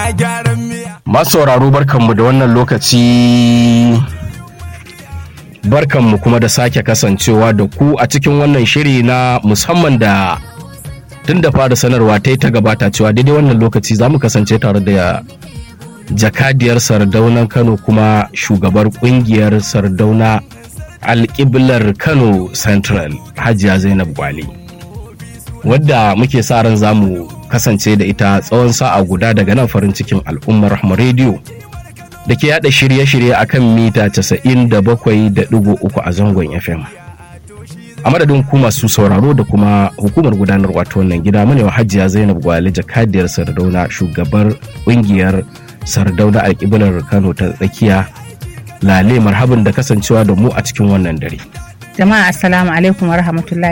gyaran miya. Masu sauraro barkanmu da wannan lokaci barkanmu kuma da sake kasancewa da ku a cikin wannan shiri na musamman da tun da fara sanarwa ta yi ta gabata cewa daidai wannan lokaci za mu kasance tare da jakadiyar sardaunan kano kuma shugabar kungiyar sardauna alƙiblar kano central hajiya zainab gwale wadda muke sa ran za mu kasance da ita tsawon sa'a guda daga nan farin cikin al'ummar rahma rediyo da ke yada shirye-shirye a kan mita 97.3 a zangon fm a madadin ku masu sauraro da kuma hukumar gudanar wato wannan gida mu ne wa hajiya zainab gwale jakadiyar sardauna shugabar kungiyar sardauna alƙiblar kano ta tsakiya lale marhabin da kasancewa da mu a cikin wannan dare jama'a assalamu alaikum wa rahmatullahi